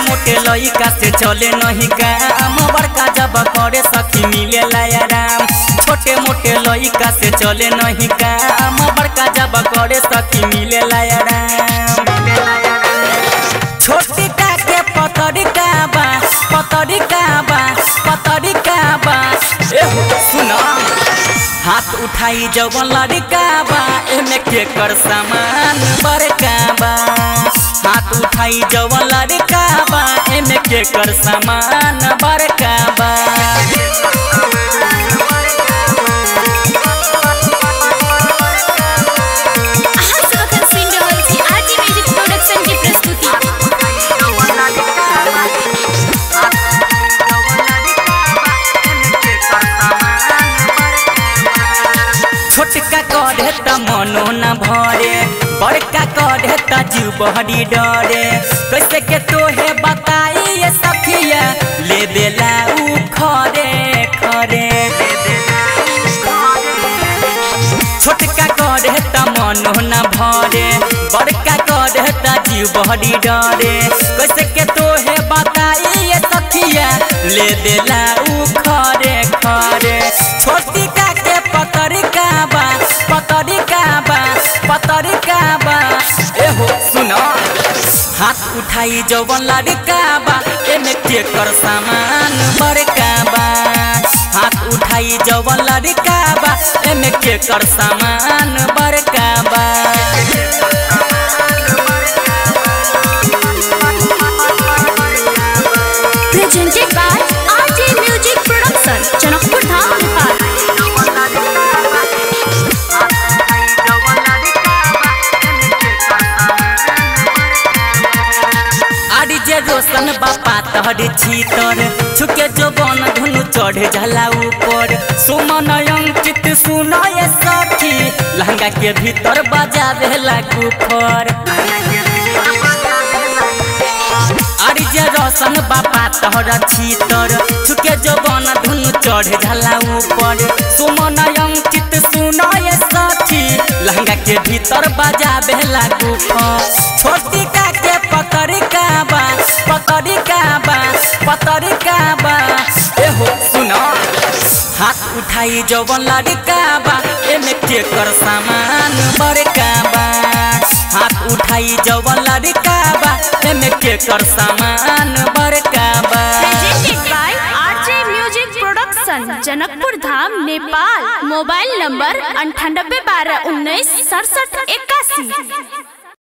मोटे लइका से चले नहीं काम बड़का जब करे सखी मिले आराम छोटे मोटे लइका से चले नहीं काम बड़का जब करे सखी मिले आराम छोटी का के पतरी का बा पतरी का बा पतरी का बा एहो सुना हाथ उठाई जवन लड़का बा एमे के कर सामान बड़का बा हाथ उठाई जवन लड़का बा एमे के कर सामान बड़का बा अहाँ सब अखन सुनि रहल छी आरजी म्यूजिक प्रोडक्शन के प्रस्तुति छोटका कढ़े त मनो न भरे बड़का कढ़े त जीव बहरी डरे कैसे के तोहे बताई ये सखिया ले देला उ खरे खरे छोटका कढ़े त मनो न भरे बड़का कढ़े त जीव बहरी डरे कैसे के तोहे बताई ये सखिया ले देला उ खरे खरे छोटी का के पतरी का बा पतरी का बा पतरी का बा एहो सुनो हाथ उठाई जवन लड़का बा एमे के कर सामान बड़का बा हाथ उठाई जवन लड़का बा एमे के कर सामान बड़का बा presented by RJ Music Production, Janakpur Dham Nepal आड़ी जे रोशन बापा तहर छीतर छुके जो बन धुनु चढ़ जाला ऊपर सुमन अंकित सुनाए सखी लहंगा के भीतर बजावे लागू फर आड़ी जे रोशन बापा तहर छीतर छुके जो बन धुनु चढ़ जाला ऊपर सुमन अंकित सुनाए सखी लहंगा के भीतर बजावे लागू फर छोटी का के पतरी का बा पतरी का बा पतरी का बा एहो सुनो हाथ उठाई जवन लड़का बा एमे के कर सामान बड़का बा हाथ उठाई जवन लड़का बा एमे के कर सामान बड़का बा presented by RJ Music Production, Janakpur Dham Nepal mobile number अंठानब्बे बारह उन्नीस सड़सठ इक्यासी